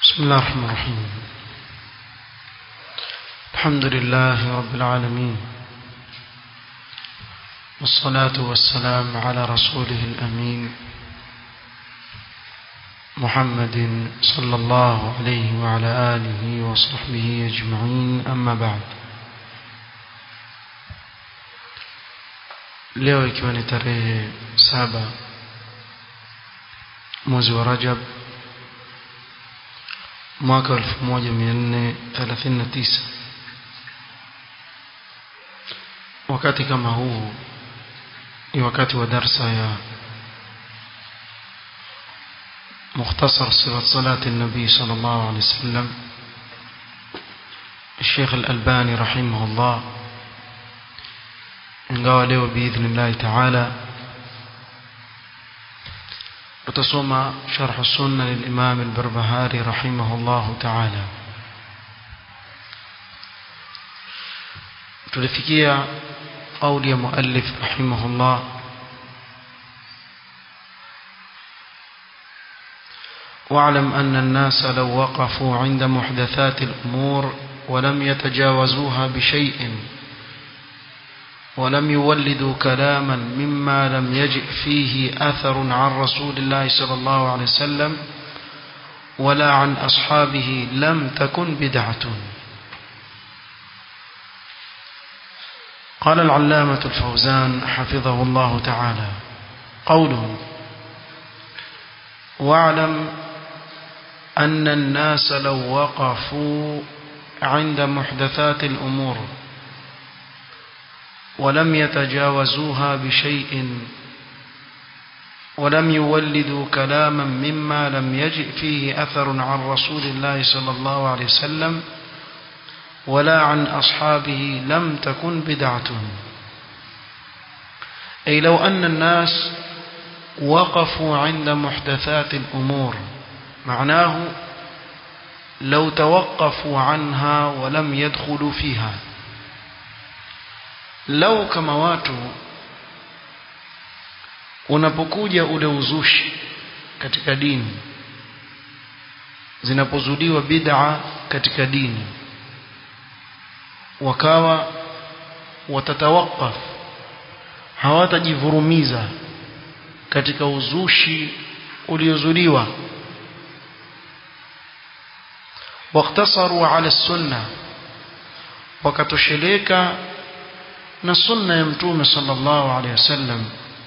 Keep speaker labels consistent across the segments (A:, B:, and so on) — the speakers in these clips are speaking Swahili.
A: بسم الله الرحمن الرحيم الحمد لله رب العالمين والصلاة والسلام على رسوله الأمين محمد صلى الله عليه وعلى آله وصحبه أجمعين أما بعد leo ikiwa ni tarehe saba mwezi wa Rajab mwaka 1439 wakati kama huu ni wakati wa darsa ya مختصر صفة صلاة النبي صلى الله عليه وسلم الشيخ الألباني رحمه الله ingawa leo biidhnillahi taala utasoma sharh sunna lilimam albarbahari rahimahullahu taala tulifikia qauli ya muallif rahimahullah واعلم أن الناس لو وقفوا عند محدثات الأمور ولم يتجاوزوها بشيء ولم يولدوا كلاما مما لم يجئ فيه أثر عن رسول الله صلى الله عليه وسلم ولا عن أصحابه لم تكن بدعة قال العلامة الفوزان حفظه الله تعالى قوله واعلم أن الناس لو وقفوا عند محدثات الأمور ولم يتجاوزوها بشيء ولم يولدوا كلاما مما لم يجئ فيه أثر عن رسول الله صلى الله عليه وسلم ولا عن أصحابه لم تكن بدعة أي لو أن الناس وقفوا عند محدثات الأمور معناه لو توقفوا عنها ولم يدخلوا فيها lau kama watu unapokuja ule uzushi katika dini zinapozuliwa bid'a katika dini wakawa watatawakaf hawatajivurumiza katika uzushi uliozuliwa waktasaru ala sunna wakatosheleka na sunna ya mtume sallallahu alayhi wasallam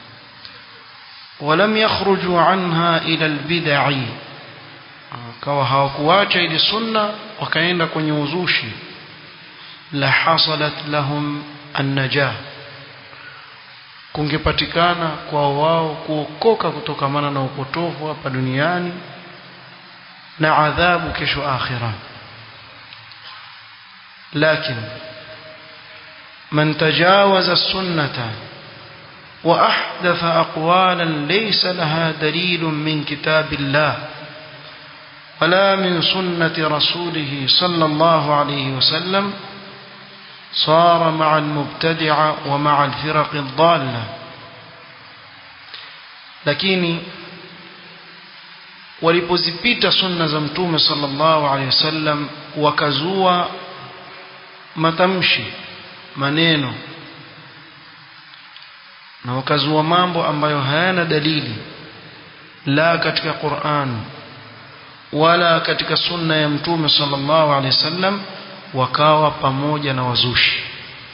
A: ولم يخرجوا عنها إلى البدع kawa hawakuacha ile sunna wakaenda kwenye uzushi la hasalat lahum an-najah kungepatikana kwa wao kuokoka kutokamana na upotofu hapa duniani na adhabu kesho akhira lakini من تجاوز السنة وأحدث أقوالا ليس لها دليل من كتاب الله ولا من سنة رسوله صلى الله عليه وسلم صار مع المبتدع ومع الفرق الضالة lakini walipozipita sunna za mtume sallallahu alaihi wasallam wakazua matamshi maneno na wakazua mambo ambayo hayana dalili la katika Qur'an wala katika sunna ya mtume sallallahu alaihi wasallam wakawa pamoja na wazushi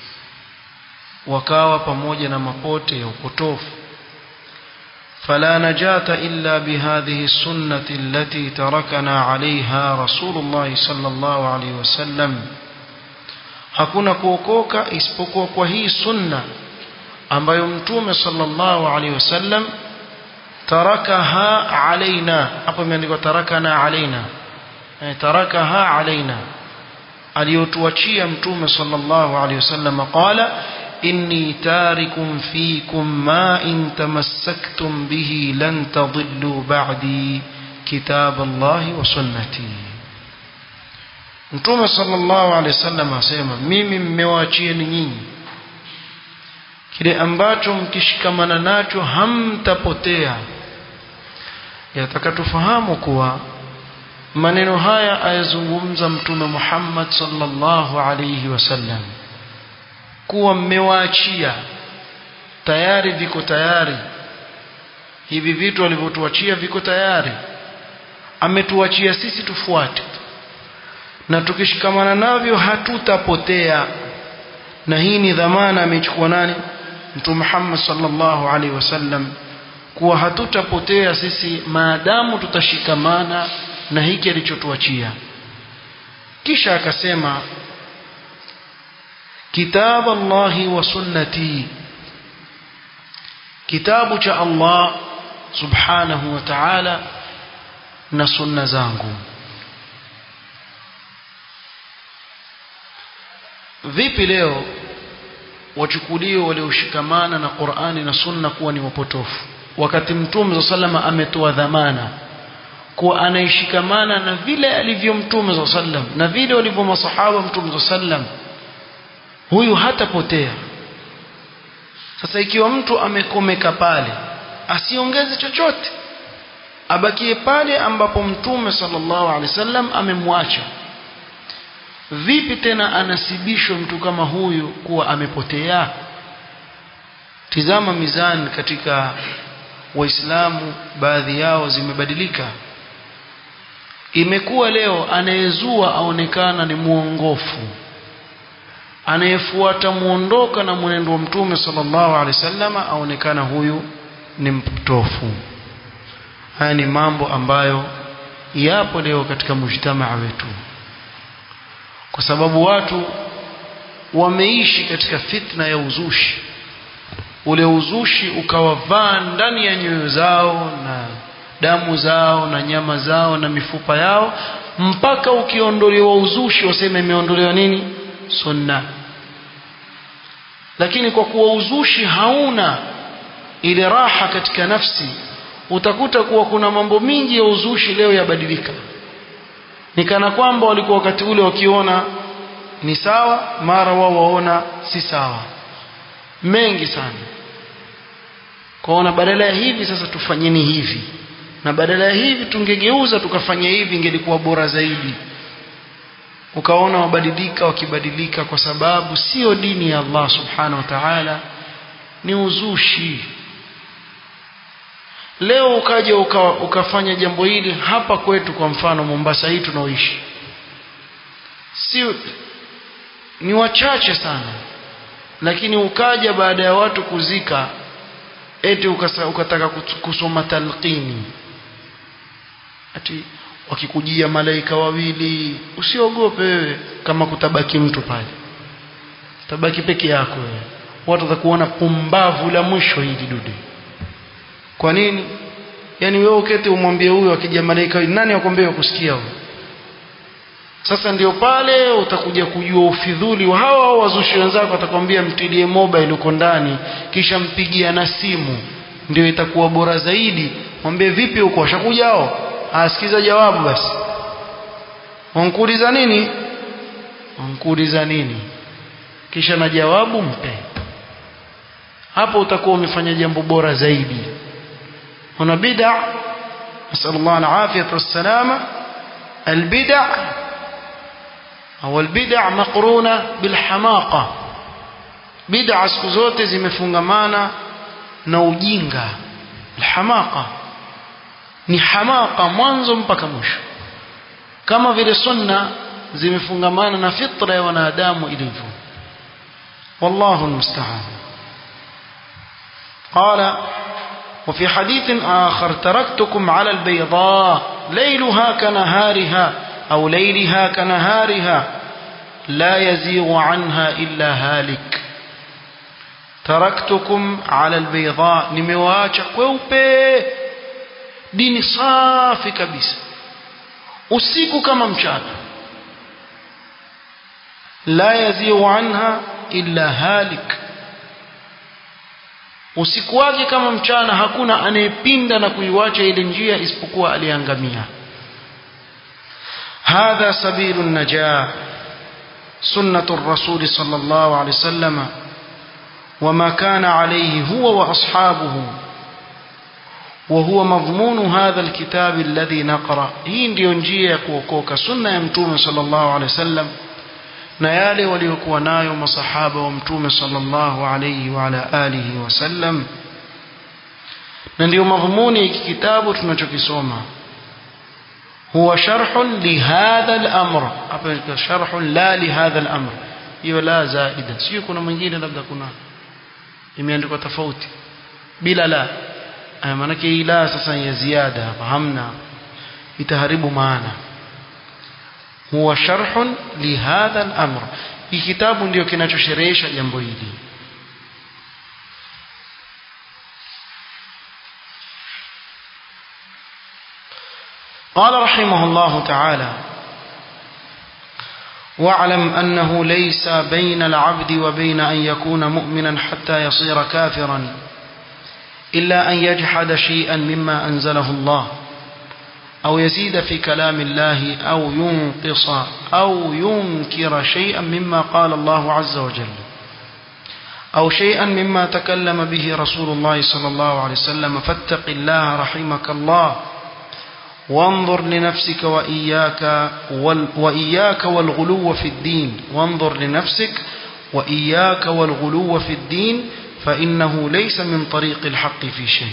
A: wakawa pamoja na mapote ya upotofu فلا نجاة إلا بهذه السنة التي تركنا عليها رسول الله صلى الله عليه وسلم hakuna kuokoka isipokuwa kwa hii sunna ambayo mtume sallallahu alaihi wasallam tarakaha alaina hapo imeandikwa tarakana alaina eh, tarakaha alaina aliyotuachia mtume sallallahu alaihi wasallam qala inni tarikum fikum ma in tamassaktum bihi lan tadillu ba'di kitab Allah wa sunnati Mtume sallallahu alaihi wasallam asema mimi mmewaachieni nyinyi kile ambacho mkishikamana nacho hamtapotea yataka tufahamu kuwa maneno haya ayazungumza mtume Muhammad sallallahu alayhi wasallam kuwa mmewaachia tayari viko tayari hivi vitu alivyotuachia viko tayari ametuachia sisi tufuate na tukishikamana navyo hatutapotea na hii ni dhamana amechukua nani mtume Muhammad sallallahu alaihi wasallam kuwa hatutapotea sisi maadamu tutashikamana na hiki alichotuachia kisha akasema kitab Allahi wa sunnati kitabu cha Allah subhanahu wa ta'ala na sunna zangu vipi leo wachukulio walioshikamana na Qur'ani na Sunna kuwa ni wapotofu wakati Mtume sallama ametoa dhamana kuwa anaishikamana na vile alivyo Mtume sallam na vile walivyo masahaba Mtume sallam huyu hatapotea sasa ikiwa mtu amekomeka pale asiongeze chochote abakie pale ambapo Mtume sallallahu alaihi wasallam amemwacha vipi tena anasibishwa mtu kama huyu kuwa amepotea tizama mizani katika waislamu baadhi yao zimebadilika imekuwa leo anayezua aonekana ni muongofu anayefuata muondoka na mwenendo wa mtume sallallahu alaihi wasallam aonekana huyu ni mpotofu haya ni mambo ambayo yapo leo katika mujtamaa wetu kwa sababu watu wameishi katika fitna ya uzushi ule uzushi ukawavaa ndani ya nyoyo zao na damu zao na nyama zao na mifupa yao mpaka ukiondolewa uzushi waseme imeondolewa nini sunna lakini kwa kuwa uzushi hauna ile raha katika nafsi utakuta kuwa kuna mambo mingi ya uzushi leo yabadilika ni kana kwamba walikuwa wakati ule wakiona ni sawa mara wao waona si sawa mengi sana kwaona badala ya hivi sasa tufanyeni hivi na badala ya hivi tungegeuza tukafanya hivi ingelikuwa bora zaidi ukaona wabadilika wakibadilika kwa sababu sio dini ya Allah subhanahu wa ta'ala ni uzushi leo ukaja uka, ukafanya jambo hili hapa kwetu kwa mfano Mombasa hii tunaoishi si ni wachache sana lakini ukaja baada ya watu kuzika eti ukasa, ukataka kusoma talqini ati wakikujia malaika wawili usiogope wewe kama kutabaki mtu pale tabaki peke yako wewe watu watakuona pumbavu la mwisho hili dude kwa nini yani wewe ukete umwambie huyo akija malaika nani akwambia kusikia huyo sasa ndio pale utakuja kujua ufidhuli wa hawa hao wazushi wenzako atakwambia mtilie mobile uko ndani kisha mpigia na simu ndio itakuwa bora zaidi mwambie vipi huko washakuja hao asikiza jawabu basi wankuuliza nini wankuuliza nini kisha na jawabu mpe hapo utakuwa umefanya jambo bora zaidi هنا بدع نسأل الله العافية والسلامة البدع أو البدع مقرونة بالحماقة بدع siku zote zimefungamana na ujinga alhamaqa ni hamaka mwanzo mpaka mwisho kama vile sunna zimefungamana na fitra ya wanadamu ilivyo wallahu almusta'an qala وفي حديث آخر تركتكم على البيضاء ليلها كنهارها أو ليلها كنهارها لا يزيغ عنها إلا هالك تركتكم على البيضاء نمواجه kweupe dini safi kabisa usiku kama mchana la yazighu anha illa halik usiku wake kama mchana hakuna anayepinda na kuiwacha ile njia isipokuwa aliangamia hadha sabilu najah sunnatu الرسول صلى الله عليه وسلم وما كان عليه هو وأصحابه وهو مضمون هذا الكتاب الذي نقرأ hii ndio njia ya kuokoka sunna ya mtume sallallahu alaihi wasallam na yale waliokuwa nayo masahaba wa mtume sallallahu alaihi wa ala alihi wasallam na ndio madhumuni hiki kitabu tunachokisoma huwa sharhun lihadha al-amr hapa sharhun la lihadha al-amr hiyo la zaida sio kuna mwingine labda kuna imeandikwa tofauti bila la maana hii la sasa ya ziada hapa hamna itaharibu maana huwa sharhun lihadha al-amr hii kitabu ndio kinachosherehesha jambo hili قال رحمه الله تعالى واعلم أنه ليس بين العبد وبين أن يكون مؤمنا حتى يصير كافرا إلا أن يجحد شيئا مما أنزله الله أو يزيد في كلام الله أو ينقص أو ينكر شيئا مما قال الله عز وجل أو شيئا مما تكلم به رسول الله صلى الله عليه وسلم فاتق الله رحمك الله وانظر لنفسك وإياك, وال وإياك والغلو في الدين وانظر لنفسك وإياك والغلو في الدين فإنه ليس من طريق الحق في شيء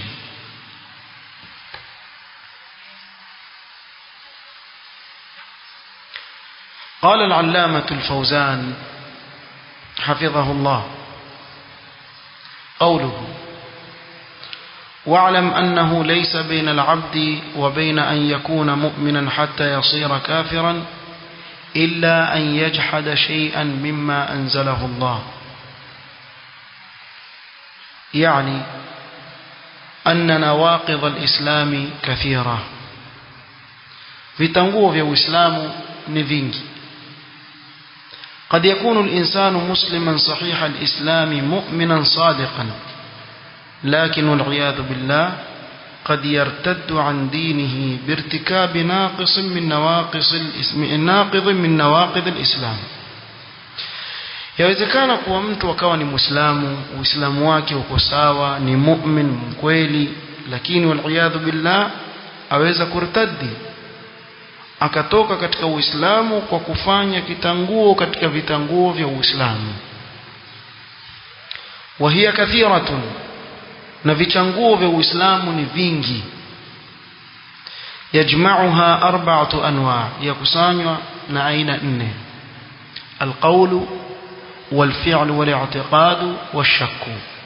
A: قال العلامة الفوزان حفظه الله قوله واعلم أنه ليس بين العبد وبين أن يكون مؤمنا حتى يصير كافرا إلا أن يجحد شيئا مما أنزله الله يعني أن نواقض الإسلام كثيرة vitanguo vya uislamu ni vingi قد يكون الإنسان مسلما صحيح الإسلام مؤمنا صادقا لكن والعياذ بالله قد يرتد عن دينه بارتكاب ناقص من نواقص الاسم ناقض من نواقض الإسلام yawezekana kuwa mtu akawa ni muislamu uislamu wake uko sawa ni mu'min mkweli lakini waliyadhu billah aweza kurtaddi akatoka katika uislamu kwa kufanya kitanguo katika vitanguo vya uislamu wa hiya kathiratun na vichanguo vya uislamu ni vingi yajma'uha arba'atu anwa yakusanywa na aina nne alqawlu والفعل والاعتقاد والشك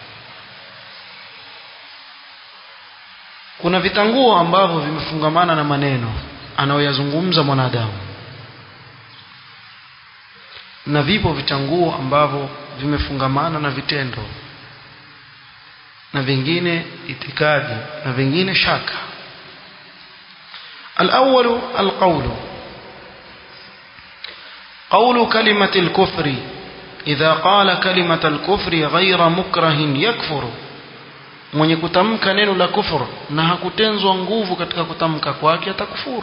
A: kuna vitanguo ambavyo vimefungamana na maneno anayoyazungumza mwanadamu na vipo vitanguo ambavyo vimefungamana na vitendo na vingine itikadi na vingine shaka الأول القول قول كلمة الكفر إذا قال كلمة الكفر غير مكره يكفر mwenye kutamka neno la kufur na hakutenzwa nguvu katika kutamka kwake atakufuru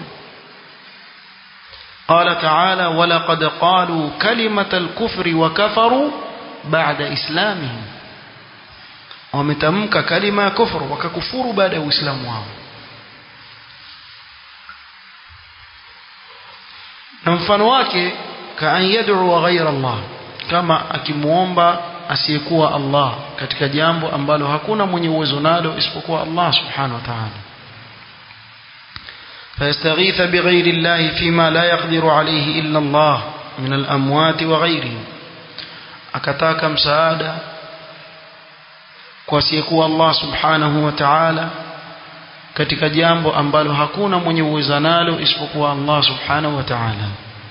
A: qala taala walaqad qalu kalimata alkufri wa kafaru ba'da islamihim wametamka kalima ya kufur wakakufuru baada ya uislamu wao na mfano wake kaan yad'u ghayra Allah kama akimuomba asiyekuwa Allah katika jambo ambalo hakuna mwenye uwezo nalo isipokuwa Allah subhanahu wa ta'ala فيستغيث بغير الله فيما لا يقدر عليه إلا الله من الأموات وغيرهم أكتاك مساعدة kwasiyekuwa Allah subhanahu wa ta'ala katika jambo ambalo hakuna mwenye uwezo nalo isipokuwa Allah subhanahu wa ta'ala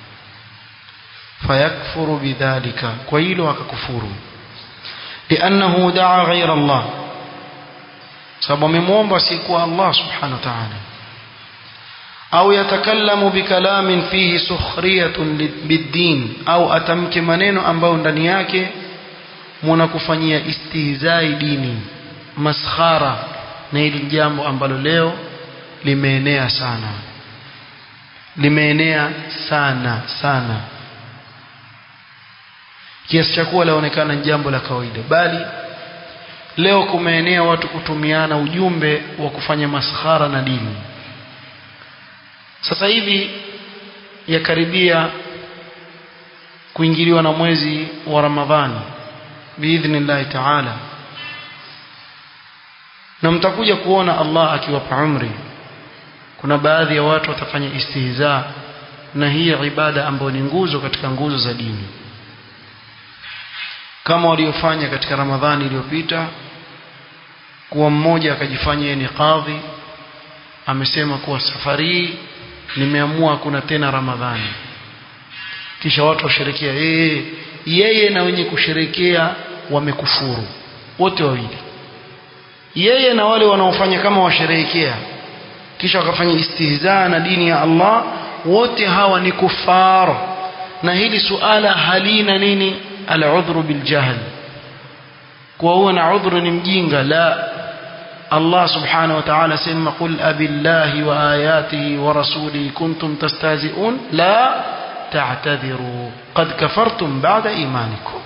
A: fayakfuru bidhalika kwa hilo akakufuru liannahu daa ghaira Allah sababu amemwomba asiyekuwa Allah subhanahu wa ta'ala au yatakallamu bikalamin fihi sukhriyatun biddin au atamke maneno ambayo ndani yake muna kufanyia istihzai dini maskhara na hili jambo ambalo leo limeenea sana limeenea sana sana kiasi cha kuwa laonekana jambo la kawaida bali leo kumeenea watu kutumiana ujumbe wa kufanya maskhara na dini sasa hivi yakaribia kuingiliwa na mwezi wa Ramadhani biidhnillahi taala na mtakuja kuona Allah akiwapa umri kuna baadhi ya watu watafanya istihza na hii ibada ambayo ni nguzo katika nguzo za dini kama waliofanya katika Ramadhani iliyopita kuwa mmoja akajifanya yeye ni kadhi amesema kuwa safari hii nimeamua hakuna tena Ramadhani kisha watu washerekea yeye yeye na wenye kusherekea wamekufuru wote wawili yeye na wale wanaofanya kama washerehekea kisha wakafanya istihzaa na dini ya Allah wote hawa ni kufar na hili suala halina nini al-udhru bil jahl kwa huwa na udhru ni mjinga la Allah subhanahu wa ta'ala sema qul abillahi wa ayatihi wa rasulihi kuntum tastahzi'un la ta'tadhiru qad kafartum ba'da imanikum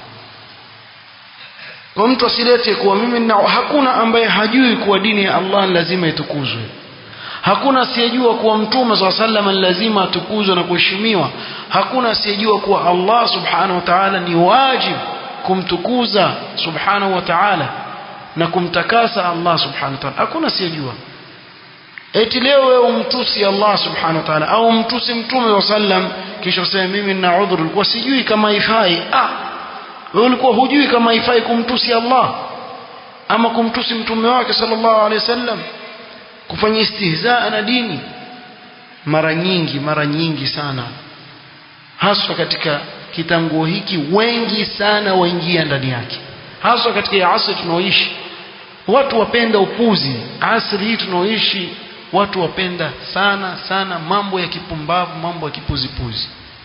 A: kwa mtu asilete kuwa mimi na hakuna ambaye hajui kuwa dini ya Allah lazima itukuzwe hakuna asiyejua kuwa mtume swalla sallam lazima atukuzwe na kuheshimiwa hakuna asiyejua kuwa Allah subhanahu wa ta'ala ni wajib kumtukuza subhanahu wa ta'ala na kumtakasa Allah subhanahu wa ta'ala hakuna asiyejua eti leo wewe umtusi Allah subhanahu wa ta'ala au umtusi mtume wa sallam kisha useme mimi nina udhuru ulikuwa sijui kama ifai ah wewe ulikuwa hujui kama ifai kumtusi Allah ama kumtusi mtume wake sallallahu alaihi wasallam kufanya istihzaa na dini mara nyingi mara nyingi sana haswa katika kitanguo hiki wengi sana waingia ndani yake haswa katika asri tunaoishi watu wapenda upuzi asri hii tunaoishi watu wapenda sana sana mambo ya kipumbavu mambo ya kipuzipuzi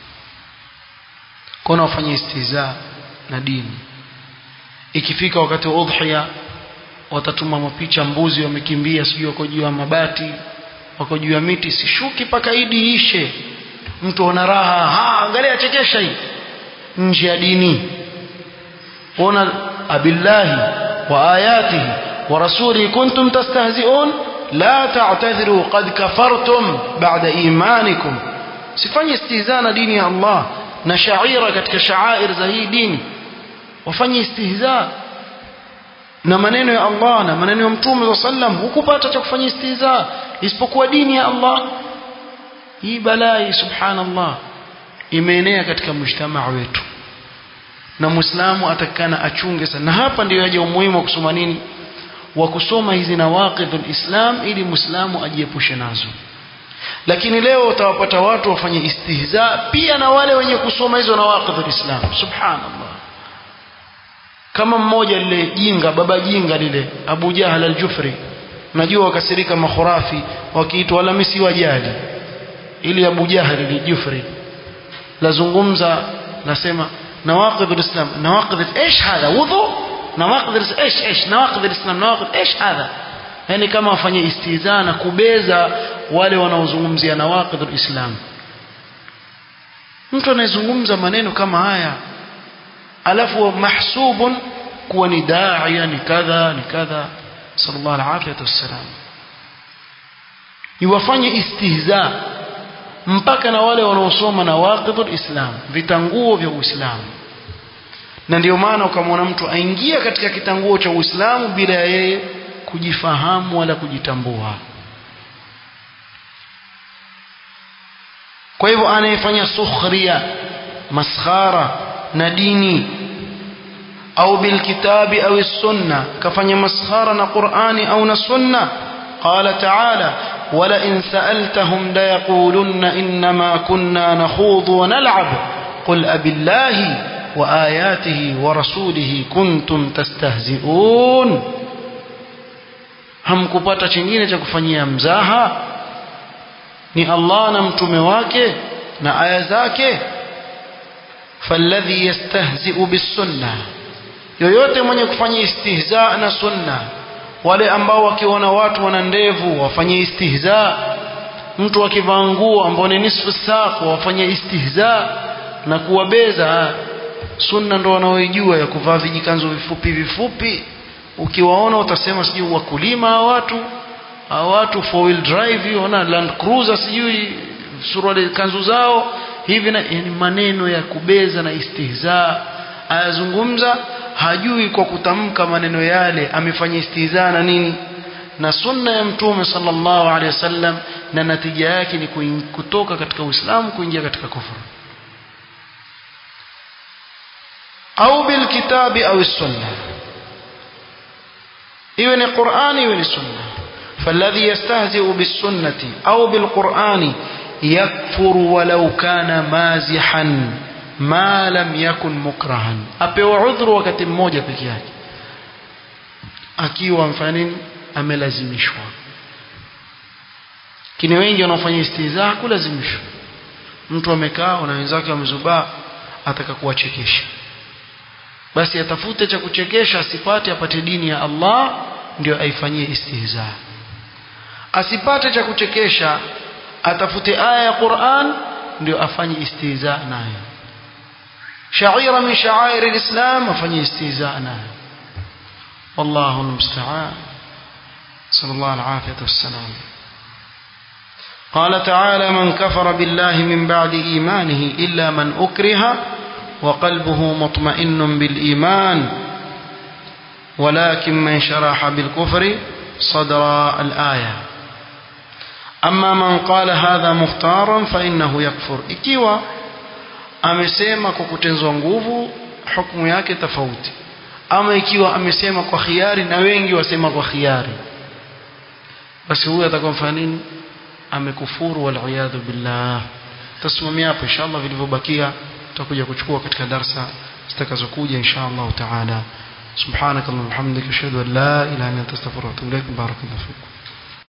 A: kuna wafanya istihzaa na dini ikifika wakati wa udhiya watatuma mapicha mbuzi wamekimbia sijui wako juu ya mabati wako juu ya miti sishuki mpaka idi ishe mtu ana raha ha angalia chekesha hii nje ya dini ona abillahi wa ayatihi wa rasulihi kuntum tastahzi'un la ta'tadhiru qad kafartum ba'da imanikum sifanye istihza na dini ya Allah na shaira katika shaair za hii dini wafanye istihza na maneno ya Allah na maneno ya Mtume wa sallam hukupata cha kufanya istihza isipokuwa dini ya Allah hii balai subhanallah imeenea katika mujtamaa wetu na muislamu atakana achunge sana na hapa ndio yaje umuhimu wa kusoma nini wa kusoma hizi nawaqidhul islam ili muislamu ajiepushe nazo lakini leo utawapata watu wafanye istihza pia na wale wenye kusoma hizo nawaqidhul islam subhanallah kama mmoja lile jinga baba jinga lile Abu Jahal al-Jufri najua wakasirika makhurafi wakiitwa wala misi wajali ili Abu Jahal al-Jufri lazungumza nasema nawaqid al-islam nawaqid ايش هذا وضوء nawaqid ايش ايش nawaqid al-islam nawaqid ايش هذا yani kama wafanye istizaa na kubeza wale wanaozungumzia nawaqid al-islam mtu anayezungumza maneno kama haya alafu mahsubun kuwa ni daia ni kadha ni kadha sallallahu alaihi wasallam iwafanye istihza mpaka na wale wanaosoma na waqidul islam vitanguo vya uislamu na ndio maana ukamwona mtu aingia katika kitanguo cha uislamu bila yeye kujifahamu wala kujitambua kwa hivyo anayefanya sukhria maskhara na dini au bilkitabi au sunna kafanya maskhara na Qur'ani au na sunna qala ta'ala wala in sa'altahum la yaqulunna inma kunna nakhudhu wa nal'ab qul abillahi wa ayatihi wa rasulihi kuntum tastahzi'un hamkupata chingine cha kufanyia mzaha ni Allah na mtume wake na aya zake فالذي يستهزئ بالسنة yoyote mwenye kufanya istihza na sunna wale ambao wakiona watu wana ndevu wafanye istihza mtu akivaa nguo ambao ni nisfu saq wafanye istihza na kuwabeza sunna ndo wanaoijua ya kuvaa vijikanzo vifupi vifupi ukiwaona utasema sijui wakulima hawa watu hawa watu four wheel drive hiyo na land cruiser sijui suruali kanzu zao hivi na yani maneno ya kubeza na istihza ayazungumza hajui kwa kutamka maneno yale amefanya istihza na nini na sunna ya mtume sallallahu alaihi wasallam na natija yake ni kutoka katika uislamu kuingia katika kufuru au bilkitabi au sunna iwe ni qurani iwe ni sunna فالذي يستهزئ بالسنة أو بالقرآن يكفر ولو كان مازحا ما لم يكن مكرها apewa udhuru wakati mmoja peke yake akiwa mfanini amelazimishwa kini wengi wanaofanya istihza kulazimishwa mtu amekaa na wenzake wamezubaa ataka kuwachekesha basi atafute cha kuchekesha asipate apate dini ya Allah ndio aifanyie istihza asipate cha kuchekesha atafute aya ya Qur'an ndio afanye istihza nayo shaira min sha'air alislam afanye istihza nayo wallahu almusta'an sallallahu alafiyatu wassalam قال تعالى من كفر بالله من بعد إيمانه إلا من أكره وقلبه مطمئن بالإيمان ولكن من شرح بالكفر صدر الآية أما من قال هذا مختارا فإنه يكفر ikiwa amesema kwa kutenzwa nguvu hukumu yake tofauti ama ikiwa amesema kwa khiari na wengi wasema kwa khiari basi huyu atakuwa mfanya nini amekufuru wal iyadhu billah tasimamia hapo inshallah vilivyobakia tutakuja kuchukua katika darsa zitakazokuja inshallah taala سبحانك اللهم وبحمدك اشهد ان لا اله الا انت استغفرك واتوب اليك بارك الله فيكم